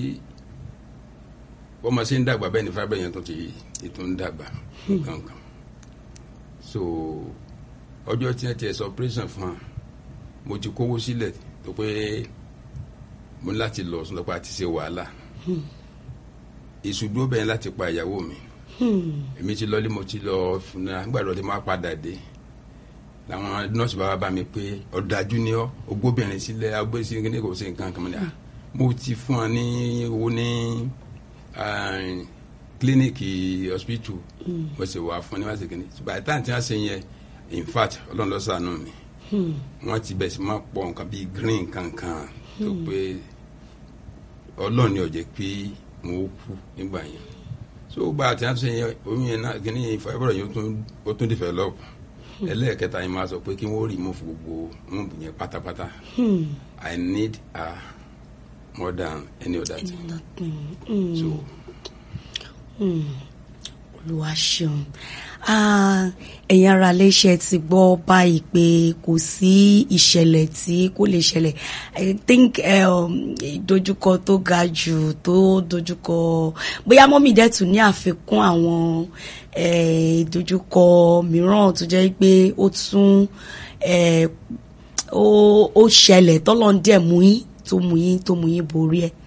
ọmọ ṣe ń dàgbà bẹ́ẹ̀ ni fibros yẹn tó ti ètò ń dàgbà kankan so ọjọ́ tí wọ́n ti ẹ̀sọ́ operation fún wa mo ti kówó sílẹ̀ tó pé mo ní láti lọ sọ́dọ̀ pé a ti ṣe wàhálà ìṣùdúró bẹ́ẹ̀ láti pa ìyàwó mi èmi ti lọ́lé mo ti lọ fúnra gbàdúrà tí mo á padà dé làwọn nọ́ọ̀sì bá wá bá mi pé ọ̀dájú ni ọ́ ogbóbìnrin sílẹ̀ agbésí ní kò sí nǹkan kan mọ́ ni mo ti fún wa ní owó ní kílíníìkì hospital mo sì wà fún ní wàásù kìíní by the time tí wọ́n ṣe yẹn in fact ọlọ́run ló ṣàánú mi wọ́n ti bẹ̀ sí máa pọ̀ nǹkan bíi green kankan tó pé ọlọ́run ni ó jẹ́ pé mo kú nígbà yẹn so gba àti àtúnṣe yẹn oyún yẹn náà kíní ìfọwọ́bọ̀rọ̀ yẹn ó tún develop ẹlẹ́ẹ̀kẹta yẹn máa sọ pé kí wọ́n remove gbogbo wọ́n yẹn pátápátá I need her more than any other thing so.
olúwa ṣeun ẹ̀yin ara léṣe ti gbọ́ báyìí pé kò sí ìṣẹ̀lẹ̀ tí kò lè ṣẹlẹ̀ i think ìdojúkọ tó ga jù tó dojúkọ bóyá mọ́mí dẹ̀ tún ní àfikún àwọn ìdojúkọ mìíràn tó jẹ́ pé ó tún ó ṣẹlẹ̀ tọ́lọ́ ń dẹ̀ mú yín tó mú yín tó mú yín borí ẹ̀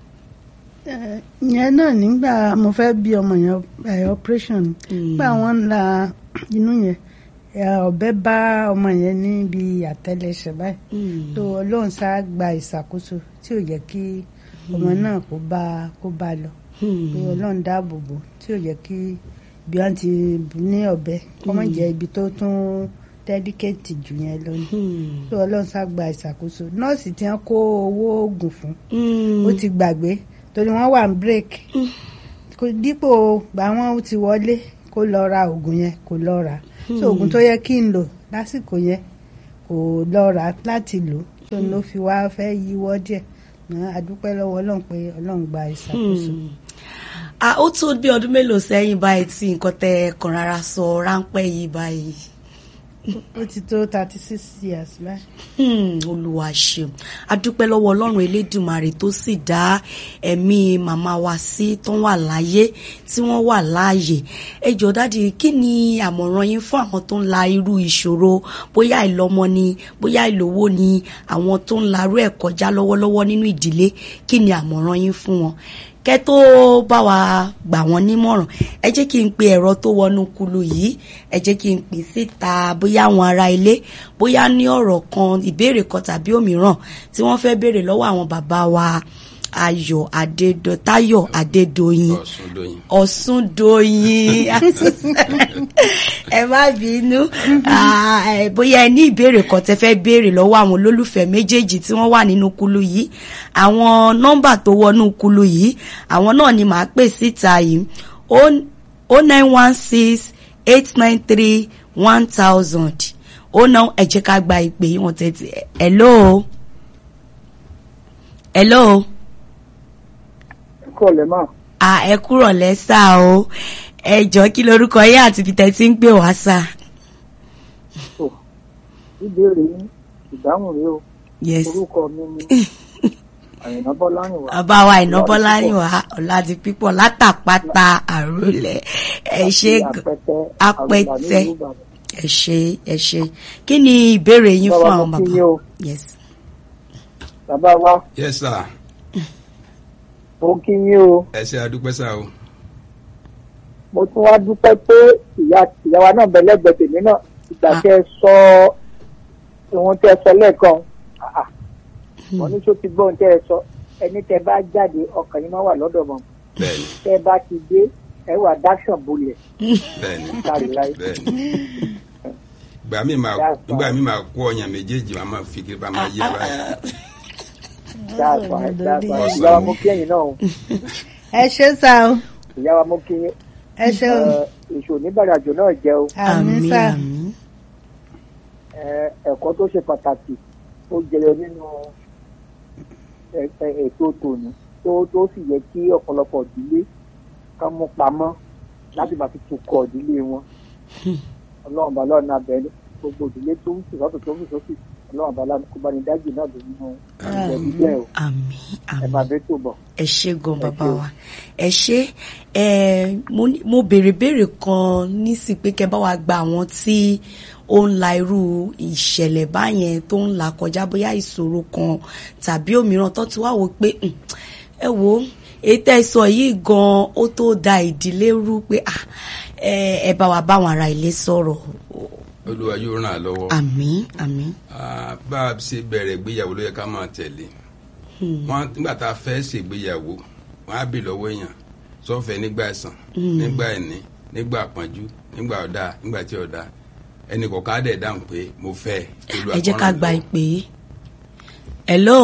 yẹn náà nígbà mo fẹ́ bí ọmọ yẹn operation nígbà wọn ń la inú yẹn ọ̀bẹ bá ọmọ yẹn níbi àtẹ́lẹsẹ̀ báyìí tó Ọlọ́run sá gba ìṣàkóso tí ò yẹ kí ọmọ náà kó bá kó bá lọ pé Ọlọ́run dáàbò bò tí ò yẹ kí bí wọ́n ti bù ní ọ̀bẹ kọ́ mọ̀ jẹ́ ibi tó tún dẹ́díkéètì jù yẹn lọ ni
Hmm.
tó ọlọ́run ṣàgbà ìṣàkóso nọ́ọ̀sì tí wọ́n kó owó oògùn fún
Hmm.
ó ti gbàgbé torí wọ́n wà ní break kò dípò gbà wọ́n ti wọlé kó lọ ra oògùn yẹn kò lọ rà so oògùn tó yẹ kí n lò lásìkò yẹn kò lọ rà láti lò tó ló fi wá fẹ́ yíwọ́ díẹ̀ Ṣùgbọ́n a dúpẹ́ lọ́wọ́ ọlọ́run pé ọlọ́run gba ìṣàkóso.
Hmm. Ah, ó tó bí ọdún mélòó sẹ́yìn báyìí tí nǹkan tẹ kàn rárá sọ ráńpẹ́ yìí báyìí.
ó ti tó thirty six years báyìí.
Hmm, olúwa ṣeun adúpẹ́ lọ́wọ́ ọlọ́run elédùmarè tó sì dá ẹ̀mí màmá wa sí tó wà láyé tí wọ́n wà láàyè ẹ jọ̀ọ́ dádì kí ni àmọ̀ràn yín fún àwọn tó ń la irú ìṣòro bóyá ìlọ́mọ ni bóyá ìlówó ni àwọn tó ń larú ẹ̀ kọjá lọ́wọ́lọ́wọ́ nínú ìdílé kí ni àmọ̀ràn yín fún wọn kẹ́ tó bá wa gbà wọ́n nímọ̀ràn ẹ jẹ́ kí n pe ẹ̀rọ tó wọnú kulu yìí ẹ jẹ́ kí n pè síta bóyá àwọn ará ilé bóyá ní ọ̀rọ̀ kan ìbéèrè kan tàbí òmíràn tí wọ́n fẹ́ béèrè lọ́wọ́ àwọn bàbá wa Ayọ̀ Adédo Táyọ̀ Adédoyin
Ọ̀ṣundoyin.
Ọ̀ṣundoyin ẹ má bínú Ah, eh, bóyá ẹ ní ìbéèrè kan tẹ́ fẹ́ béèrè lọ́wọ́ àwọn olólùfẹ́ méjèèjì tí wọ́n wà nínú kulu yìí àwọn nọ́mbà tó wọnú kulu yìí àwọn náà ni màá pè síta yìí o nine one six eight nine three one thousand ó ná ẹ jẹ́ ká gba ìpè yìí wọ́n tètè hello hello
kọ́ lẹ̀ máa
ah ẹ kúrọ̀ lẹ́sà o ẹ jọ kí lorúkọ yín àti ibi tẹ́ ti ń pè wá sà.
tó ìbéèrè yín ìdáhùn rèé o
yes
orúkọ mi ni àyìnbá bọ́lárìnwá
bàbá wa ìnábọ́láyìnwá ọ̀làdì pípọ̀ látàpátá àrólẹ̀ ẹ ṣe
àti
g-
apẹtẹ
apẹtẹ
Àgùnbà nílùú Ìbàdàn.
ẹ ṣe ẹ ṣe kí ni ìbéèrè yín
Bàbá
fún
mo
àwọn
kí
bàbá
yín o.
yes
bàbá wa
yes sir
mo kí yín o
ẹ ṣe adúpẹ́ sá o
mo tún wá dúpẹ́ pé ìyá ìyá wa náà bẹ lẹ́gbẹ̀ẹ́ tèmi náà ìgbà
Ah.
tẹ́ ẹ sọ ohun tẹ́ ẹ sọ lẹ́ẹ̀kan Ah, ah. mo ní tó ti gbọ́ ohun tẹ́ ẹ sọ ẹni tẹ́ bá jáde ọkàn yín máa wà lọ́dọ̀ mọ́
bẹ́ẹ̀ni
tẹ́ bá ti dé ẹ wà dáṣàn bolẹ̀
bẹ́ẹ̀ni
kárí láyé.
bẹ́ẹ̀ni gbà mí máa
That's fine.
gbà mí máa kó ọyàn méjèèjì máa máa fi kiri bá máa yé báyìí
That's fine, that's fine.
Awesome.
ìyá wa mo kí ẹ̀yin náà o
ẹ ṣe sá o
ìyá wa mo kí yín
ẹ ṣe o
Ẹ, èso oníbàràjò náà jẹ́ o
àmín sá
àmín
Ẹ, ẹ̀kọ́ tó ṣe pàtàkì ó jẹyọ nínú ẹ- ẹ- ètò tòní tó tó sì yẹ kí ọ̀pọ̀lọpọ̀ ìdílé ká mú pamọ́ láti máa fi tukọ̀ ìdílé wọn ọlọ́run bá lọ́run náà bẹ̀rẹ̀ gbogbo ìdílé tó ń sùn lọ́tọ̀ tó ń sùn sósì ọlọ́run bá lọ́run kó bá ní dájú náà lórí inú ìjẹ̀bí bẹ́ẹ̀ o
àmín
ẹ
àmín
máa bẹ́ tó bọ̀.
ẹ ṣé gan bàbá
ṣé.
wa ẹ ṣé ẹ mo ní- mo béèrè béèrè kan nísì pé kẹ́ bá wa gba àwọn tí ó ń la irú ìṣẹ̀lẹ̀ báyẹn tó ń là kọjá bóyá ìṣòro kan tàbí òmíràn tó ti wá wò pé "Hmm, ẹ wo èyí tẹ́ ẹ sọ yìí gan ó tó da ìdílé rú pé ah, ẹ ẹ bá wa báwọn ará ilé sọ̀rọ̀
olúwa yóò ràn án lọ́wọ́
àmín àmín
Ah, bá a ṣe bẹ̀rẹ̀ ìgbéyàwó ló yẹ ká máa tẹ̀lé wọn nígbà tá a fẹ́ ṣègbéyàwó wọn á bì lọ́wọ́ èèyàn sọ́fẹ̀ nígbà ẹ̀sán nígbà ẹ̀ní nígbà àpọ́njú nígbà ọ̀dà nígbà tí ọ̀dà ẹnì kọ̀ọ̀kan á dẹ̀ dáhùn pé mo fẹ́ Olúwa
ẹ jẹ́
kó
ká
ràn án
gba
lọ́wọ́.
ìpè yìí hello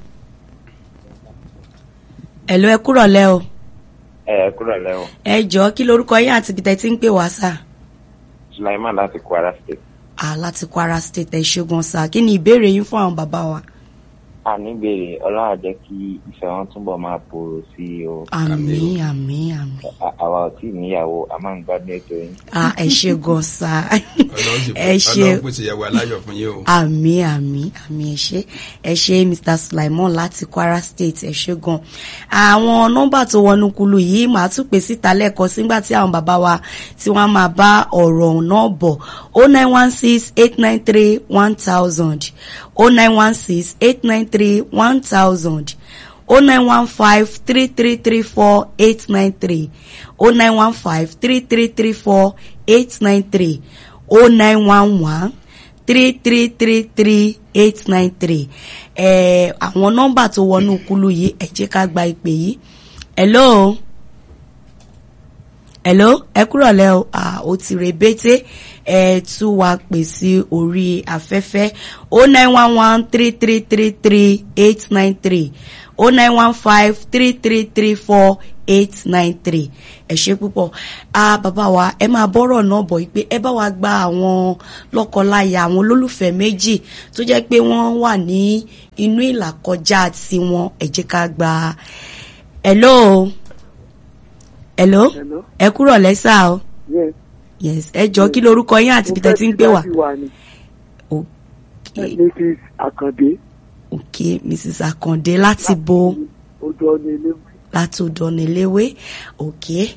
hello ẹ kúrọ̀ lẹ́ o.
ẹ kúrò lẹ́wọ̀n
ẹ jọ̀ọ́ kí lorúkọ yín àti ibi tẹ́ ti ń pè wá sà
sulaiman láti kwara state
á láti Kwara State ẹ ṣẹ́gun sà kí ni ìbéèrè yín fún àwọn bàbá wa.
àníbèrè ọlọ́run á jẹ́ kí ìfẹ́ wọn túbọ̀ máa pòrò sí i o
àmín àmín àmín
À- àwa ò tí ì níyàwó a máa ń gbádùn ètò yín
á ẹ ṣẹ́gun sà
Ọlọ́run sì
ẹ ṣe
Ọlọ́run pèsè ìyàwó aláyọ̀ fún yín o.
àmín àmín àmín ẹ ṣé ẹ ṣé Mr Sulaimon láti Kwara State ẹ ṣé gan àwọn nọ́mbà tó wọnú kulu yìí màá tún pè síta lẹ́ẹ̀kan sígbà tí àwọn bàbá wa tí wọ́n máa bá ọ̀rọ̀ náà bọ̀ o nine one six eight nine three one thousand o nine one six eight nine three one thousand o nine one five three three three four eight nine three o nine one five three three three four eight nine three o nine one one three three three three eight nine three ẹ àwọn nọ́mbà tó wọnú kulu yìí ẹ jẹ́ ká gba ìpè yìí hello hello ẹ kúrọ̀ lẹ́ o ah, ó ti rebete ẹ tún wá pè sí orí afẹ́fẹ́ o nine one one three three three three eight nine three o nine one five three three three four eight nine three ẹ ṣe púpọ̀ ah, bàbá wa ẹ máa bọ́rọ̀ náà bọ̀ yìí pé ẹ bá wa gba àwọn lọ́kọláya àwọn olólùfẹ́ méjì tó jẹ́ pé wọ́n wà ní inú ìlàkọjá tiwọn ẹ jẹ́ ká gba hello hello
Hello.
ẹ kúrọ̀ lẹ́sà o
Yes.
yes ẹ jọ kí lorúkọ yín àti ibi tẹ́ ti ń pè wá
Mo fẹ́ kí dájú wa ni.
okay
Mrs. Akande.
okay mrs akande láti bo
Ojú ọ̀nà ilé.
láti ọ̀dọ̀niléwé okay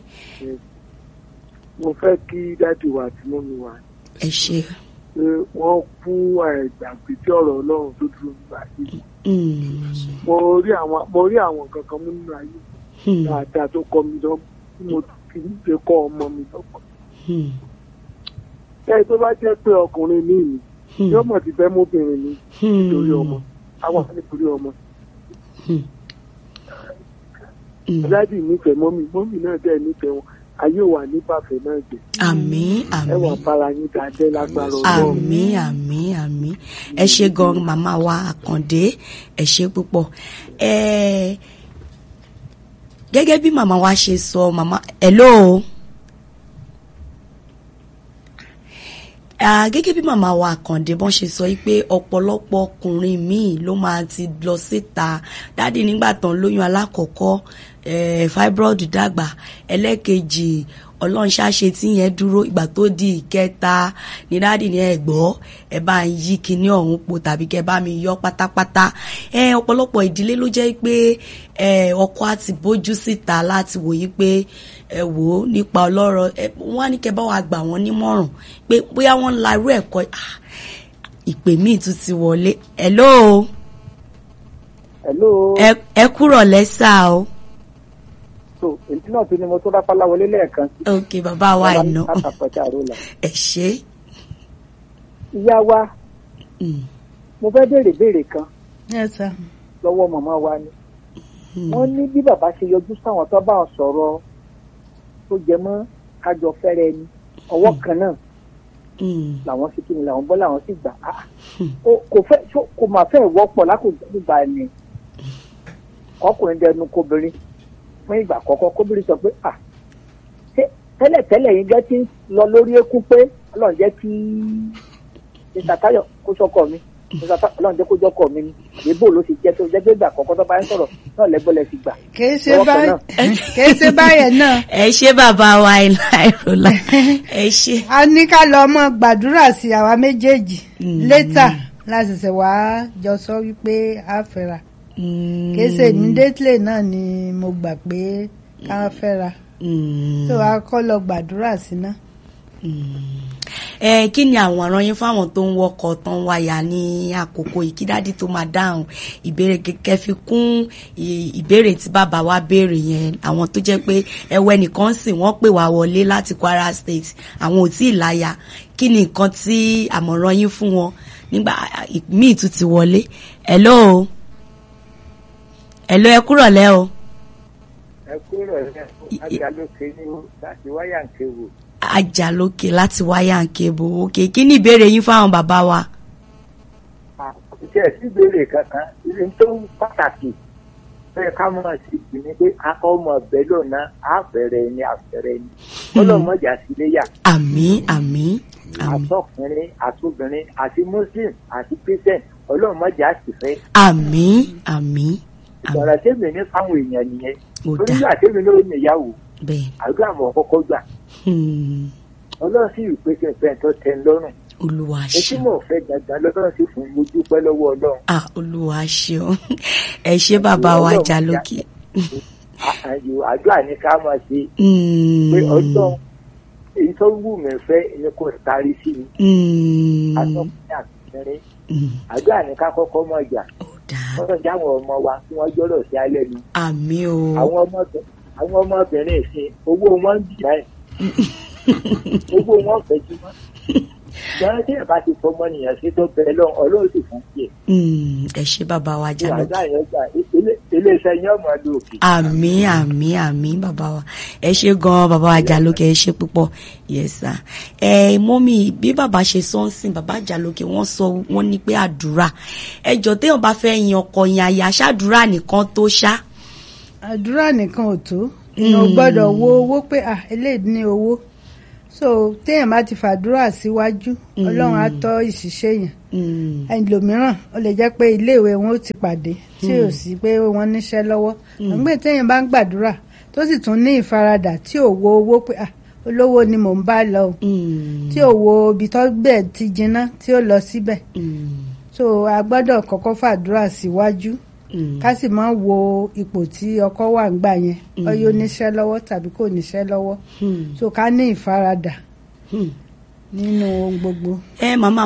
Mo fẹ́ kí dájú wa àti mọ́mi wa
ẹ ṣe
pé wọ́n kú àìgbàgbé tí ọ̀rọ̀ Ọlọ́run tó dúró nígbà yìí.
Mm,
Mo rí àwọn mo rí àwọn nǹkan kan mú nínú ayé
hmm,
dáadáa tó kọ́ mi lọ tí mo fi ń ṣe kọ́ ọmọ mi lọ́kọ̀.
hmm,
Bẹ́ẹ̀ tó bá jẹ́ pé ọkùnrin mi ni
hmm,
yóò mọ̀ ti fẹ́ mọ́bìnrin mi
hmm,
nítorí ọmọ. Àwọn nítorí ọmọ.
hmm, hmm.
Dádì nífẹ̀ẹ́ mọ́mì mọ́mì náà dẹ̀ nífẹ̀ẹ́ wọn. Ayé wà ní bàfẹ́ náà jẹ́.
àmín
Ẹ wà
àmín
bára yín dáadẹ́ lágbára Ọlọ́run.
àmín àmín àmín ẹ ṣe gan màmá wa àkàndé ẹ ṣe púpọ̀ ẹ gẹ́gẹ́ bí màmá wa ṣe sọ màmá hello Ah, gẹ́gẹ́ bí màmá wa àkàndé bọ́n ṣe sọ yìí pé ọ̀pọ̀lọpọ̀ ọkùnrin míì ló máa ti lọ síta dáàdi nígbà tán lóyún alákọ̀ọ́kọ́ eh, fibroid dàgbà ẹlẹ́kejì ọlọ́run ṣáṣe tí yẹn dúró ìgbà tó di ìkẹta ní dáàdi ní ẹ̀gbọ́ ẹ bá ń yí kinní ọ̀hún po tàbí kẹ bá mi yọ pátápátá ẹ ọ̀pọ̀lọpọ̀ ìdílé ló jẹ́ pé ẹ ọkọ àti bójú síta láti wòye pé ẹ wò ó nípa ọlọ́rọ̀ ẹ wọ́n á ní kẹ bá wa gbà wọ́n nímọ̀ràn pé bóyá wọ́n ń la irú ẹ̀kọ́ ah, ìpè míì tún ti wọlé hello
Hello.
ẹ ẹ kúrọ̀ lẹ́sà o
So, èyí náà tún ni mo tó dápá láwọlé lẹ́ẹ̀kan sí.
ok bàbá wa iná
Látàpẹ̀tẹ̀ àrólà.
ẹ ṣe
Ìyá wa,
Mm,
mo fẹ́ béèrè béèrè kan
Yes, sir.
lọ́wọ́ màmá wa ni.
mm,
Wọ́n ní bí bàbá ṣe yọjú sáwọn tó bá wọn sọ̀rọ̀ tó jẹ mọ́ kájọ fẹ́rẹ̀ ni. Ọwọ́ kan náà
mm,
làwọn sì kíni làwọn bọ́ làwọn sì gbà. Ah,
Hmm.
ó- Kò fẹ́ ṣó- kò máa fẹ́ wọ́pọ̀ lákòókò nígbà ni. Ọkùnrin dẹnu kóbìnrin fún ìgbà àkọ́kọ́ kóbìnrin sọ pé à ṣé tẹ́lẹ̀tẹ́lẹ̀ yín gẹ́ ti ń lọ lórí eékún pé ọlọ́run jẹ́ kí mr tayo kó sọ́kọ mi mr tayo ọlọ́run jẹ́ kó jọ́kọ mi ni àbíbò ló ti jẹ́ tó jẹ́ pé ìgbà àkọ́kọ́ tó bá ń sọ̀rọ̀ náà lẹ́gbọ́lẹ̀ ti gbà.
kìí ṣe
Ọwọ́ kan
báyìí
náà.
kìí ṣe báyẹn náà
ẹ ṣe bàbá wa iná ìrọ̀lá ẹ ṣe
a ní ká lọ mọ gbàdúrà sí àwa méjèèjì
Mm.
létà láti ṣe wá jọ sọ wípé a fẹ́ra
Mm,
kìí ṣe immediately náà ni mo gbà pé ká fẹ́ra
mm,
so a kọ́ lọ gbàdúrà sí náà.
ẹ kí ni àwọn ọ̀ràn yín fáwọn tó ń wọkọ̀ tó ń wáyà ní àkókò yìí kí dádì tó máa dáhùn ìbéèrè kẹ̀kẹ́ fi kún ì- ìbéèrè tí bàbá wa béèrè yẹn àwọn tó jẹ́ pé ẹwẹ́ nìkan sì wọ́n pè wá wọlé láti Kwara State àwọn ò tí ì láya kí ni nǹkan tí àmọ̀ràn yín fún wọn nígbà míì tún ti wọlé hello hello ẹ kúrọ̀lẹ́ o
ẹ kúrò ẹ ajá lókè ní láti wáyà ń kéwò
Àjàlókè láti wáyà ń kébò òkè kí ni ìbéèrè yín fáwọn bàbá wa.
iṣẹ́ síbèrè kankan ibi tó ń pàtàkì bẹ́ẹ̀ ká mọ̀ sí i ni pé akọ́ ọmọ ọbẹ̀ lónà àfẹ́rẹ́ ni àfẹ́rẹ́ ni ọlọ́mọjà síléyà
àmín àmín àmín
àtọkùnrin àtobìnrin àti muslim àti christian ọlọ́mọjà sì fẹ́
àmín àmín àmín
ìgbọ̀nràn tèmi ní fáwọn èèyàn nìyẹn
Ó
torí
dáa.
ìgbà tèmi ló ní ìyàwó
bẹ́ẹ̀
àdúrà mọ̀ kọ́kọ́ gbà
hmm,
ọlọ́run sì rí pé kí n fẹ́ tó tẹ́ ń lọ́rùn
olúwa
etí
ṣeun
mò ń fẹ́ dandan lọ́lọ́run sì fún mi dúpẹ́ lọ́wọ́ ọlọ́run
ah olúwa ṣeun ẹ ṣé bàbá wa
Ọlọ́run
Àjàlókè.
àyò àdúrà ní ká máa ṣe
Hmm,
pé ọlọ́run èyí tó wù mí fẹ́ ni kò tarí sí mi
hmm,
àtọkùnrin àtìkẹrin
hmm,
àdúrà ní ká kọ́kọ́ mọ̀ jà
ó dáa
wọ́n já àwọn ọmọ wa kí wọ́n gbọ́dọ̀ sí alẹ́ nu
àmín o
àwọn ọmọbìnrin àwọn ọmọbìnrin ìsìn owó wọn ń bì báyìí owó wọn fẹ́ jí mọ́ ìjọba tí ìbá ti fọmọ nìyẹn sí tó bẹ̀rẹ̀ lọ ọlọ́run sì fún tiẹ̀
Hmm, ẹ ṣé bàbá wa
tí àdúrà
Àjàlókè.
yẹn gbà ilé iléeṣẹ́ yín ọmọ ọdún òkè.
àmì àmì àmì bàbá wa ẹ ṣe gan bàbá wa Àjàlókè ẹ ṣe púpọ̀ yes sir ẹ mọ́mí bí bàbá ṣe sọ ń sìn bàbá Àjàlókè wọ́n sọ wọ́n ní pé àdúrà ẹjọ́ téèyàn bá fẹ́ yan ọkọ yan aya ṣáàdúrà nìkan tó ṣá.
àdúrà nìkan ò tó èèyàn ò gbọ́dọ̀ wo owó pé ah eléyìí ní owó so téèyàn bá ti fàdúrà síwájú ọlọ́run á tọ́ ìṣiṣẹ́ yẹn ẹlòmíràn ó lè jẹ́ pé iléèwé wọn ó ti pàdé tí ò sí pé wọ́n níṣẹ́ lọ́wọ́ àgbẹ̀ téèyàn bá ń gbàdúrà tó sì tún ní ìfaradà tí ò wo owó pé ah olówó ni mò ń bá lọ o tí ò wo ibi tó bẹ́ẹ̀ ti jiná tí ó lọ síbẹ̀ so a gbọ́dọ̀ kọ́kọ́ fàdúrà síwájú ká sì máa wo ipò tí ọkọ wà ń gbà yẹn ọyọ níṣẹ́ lọ́wọ́ tàbí kò níṣẹ́ lọ́wọ́ so ká ní ìfaradà nínú ohun gbogbo.
ẹ màmá